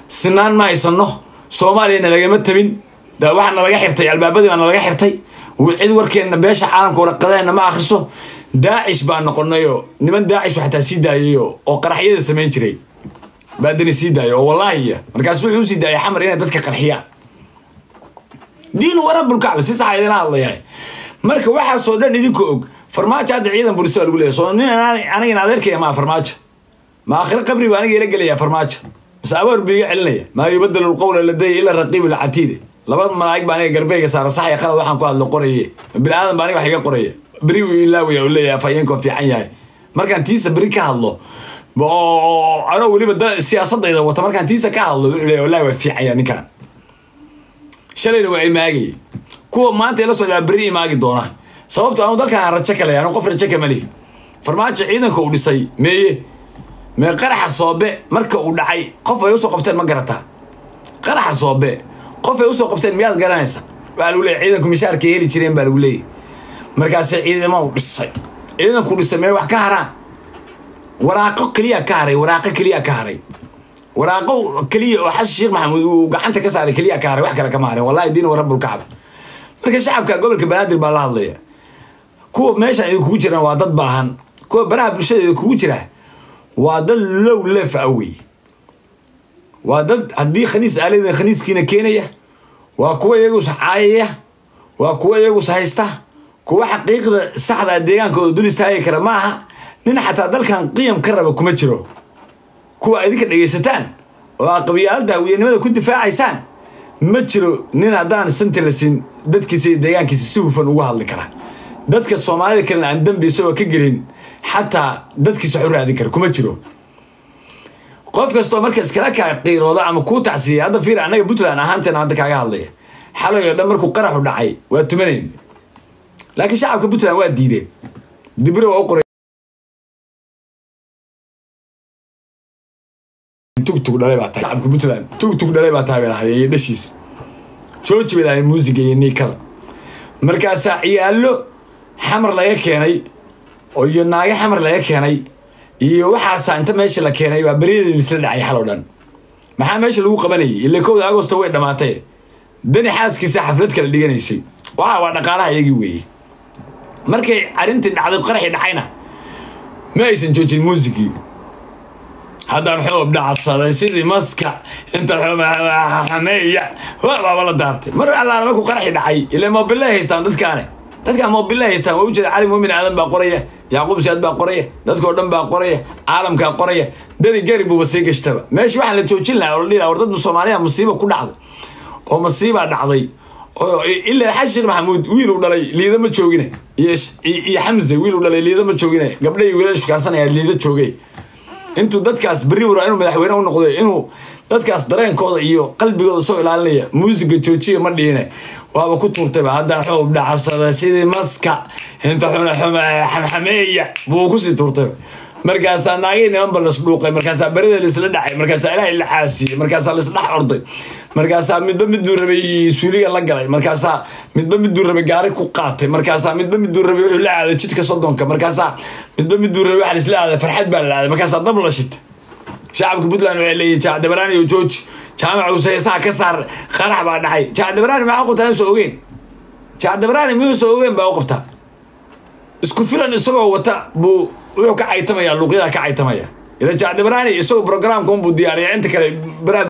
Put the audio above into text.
sinaan ma haysano soomaaliyana lagama tabin waxaa nalaga xirtay albaabadii baa nalaga xirtay cid warkeenna beesha caalamka waraqadeenna ma akriso daacish baa noqonayoo niman daacish xataa sii daayayo oo qaraxyada samayn jiray baadani sii daaya oo wallaahiya markaasu wuxuu usii daayay xamar inay dadka qarxiyaan diinu warabulkacba si saxa idinla hadlayahay marka waxaasoo dhan idinka og farmaajo hadda ciidan burisa baa lagu leeyahy soo nin anigana adeerkaya maa farmaajo ma aakhiro qabri baa aniga ila gelaya farmaajo mase abaar buu iga celinaya maa yubadalu lqowla ladaya ila raqiib lcatiide laba malaa'ig baa aniga garbeyga saara sax iyo qalad waxaan ku hadlo qoraye bini aadan baa aniga wax iga qoraya beri wuu ilaawaya uu leeyahay afhayeenkoo fiican yahay markaan tiisa beri ka hadlo oo anoo weliba siyaasadayda wata markaan tiisa ka hadlo wuxuu leeyahay wallahi waa fiican yahay ninkaan shalayna waa imaagay kuwa maanta ila socdaa beri imaagi doona sababto anu dalkan aan rajo kale anu qof rajo kama lihi farmaajo ciidanka uu dhisay meeye mee qaraxa soobe marka uu dhacay qof ay usoo qabteen ma garataa qaraxa soobe qof ay usoo qabteen miyaad garanaysa waxaa lagu leeyay ciidanku mishaarka heli jireen baa lagu leeyay markaase ciidama u dhisay ciidanku dhisay mee wax ka haraan waraaqo keliya ka haray waraaqo keliya ka haray waraaqo keliya oo xasan sheekh maxamuud uu gacanta ka saaray keliya ka haray wax kale kama harin wallahi diin warabulkacba marka shacabka gobolka banaadir baa la hadlaya kuwa meeshan idinkugu jiraan waa dad baahan kuwa baraha bulshada idinkugu jira waa dad low lef a wey waa dad haddii khaniis aalada khaniiskiina keenaya waa kuwa iyagus caayaya waa kuwa iyagus haysta kuwa xaqiiqda saxda deegaankooda dul istaagi kara ma aha nin xataa dalkan qiyam ka raba kuma jiro kuwa idinka dhegaysataan oo aa qabyaalada hawiyanimada ku difaacaysaan ma jiro nin haddaan santa la siin dadkiisa iyo deegaankiisa si hufan ugu hadli kara dadka soomaalida kalena aan dambi isagoo ka gelin xataa dadkiisa wax u raadin kara kuma jiro qof kastoo marka iskala kaa qiirooda ama kuu tacsiiyay hadda fiir annaga puntland ahaanteena hadda kaaga hadlaya xalay oo dhan markuu qaraxu dhacay waa tumanayn laakiin shacabka puntland waa diideen dibire waa u qoray tugtug dhalay baa tahay shacabka puntland tugtug dhalay baa tahay bay lahay iyo dhashiis jooji bay lahay muusiga iyo niikada markaasaa ciyaallo xamar laga keenay oo iyo naago xamar laga keenay iyo waxaasaa inta meesha la keenay baa beryadii lisla dhacay xal oo dhan maxaa meesha lagu qabanayay ila kowda agosto way dhammaatay dani xaaskiisa xaflad kala dhiganaysay waxa waa dhaqaalaha iyagii weeye markay arrintii dhacday qaraxii dhacayna ma aysan joojin muusigii haddaan xoob dhacadsaday sidii maska inta xameeya baaba la daartay mar allaala markuu qaraxii dhacay ila moobillay haystaan dadkaane dadkaan moobillay haystaan waa ujeeda cali muumin aadan baa qoraya yacquub siyaad baa qoraya dadkao dhan baa qoraya caalamkaa qoraya dani gari buuba sii gashtaba meesha waxaa la joojin lahaa oo la dhihi laha war dad soomaaliya musiiba ku dhacday oo masiibaa dhacday oo ilaa xasan sheekh maxamuud wiil uu dhalay liida ma joogine iyo xamse wiil uu dhalay liida ma joogine gabdhahi wiilashu kaansanaya liida joogay intuu dadkaas berri wara inuu madaxweyne u noqdo inuu dadkaas dareenkooda iyo qalbigooda soo ilaalinaya muusiga joojiya ma dhiine waaba ku tuurtayba haddaan xoob dhacasada sidii maska inta xamxameeya buu kusii tuurtayba markaasaa naagii nimanba lasdhuuqay markaasaa berida laisla dhacay markaasaa ilaahay la caasiyey markaasaa laisdhex orday markaasaa midba miduu rabay suuliga la galay markaasaa midba miduu rabay gaari ku qaatay markaasaa midba miduu rabay wuxuu la aaday jidka soddonka markaasaa midba miduu rabay waxa laisla aaday farxad baa la aaday markaasaa dab la shitay shacabka puntland waxay leeyihin jaacdabaraan iyo jooji jaamac useesaha ka saar qarax baa dhacay jaacdabaraan maxaa qabtaa soo ogeen jaacdabaraan miyuu soo ogeen baa u qabtaa isku filan isagoo wata buu wuxuu ka caytamaya luuqyadaa ka caytamaya ila jaacdabaraan isagoo programka unbuu diyaariya inta kale